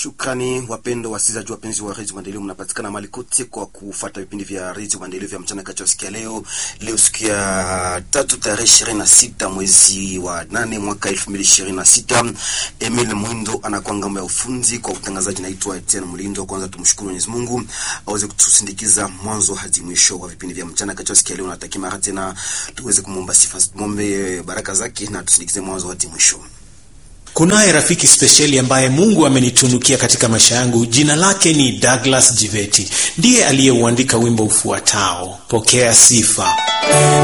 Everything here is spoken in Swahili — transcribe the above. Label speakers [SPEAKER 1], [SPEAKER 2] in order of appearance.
[SPEAKER 1] Shukrani wapendo wasikilizaji wapenzi wa redio Maendeleo, mnapatikana mali kote kwa kufuata vipindi vya redio Maendeleo vya mchana kati ya siku ya leo. Leo siku ya tatu tarehe ishirini na sita mwezi wa nane mwaka elfu mbili ishirini na sita. Emil Mwindo anakuwa ngambo ya ufunzi kwa utangazaji, naitwa Etienne Mlindo. Kwanza tumshukuru Mwenyezi Mungu aweze kutusindikiza mwanzo hadi mwisho wa vipindi vya mchana kati ya siku ya leo. Nataki mara tena tuweze kumwomba sifa, muombe baraka zake na tusindikize mwanzo hadi mwisho.
[SPEAKER 2] Kunaye rafiki spesheli ambaye Mungu amenitunukia katika maisha yangu. Jina lake ni Douglas Jiveti, ndiye aliyeuandika wimbo ufuatao, pokea sifa.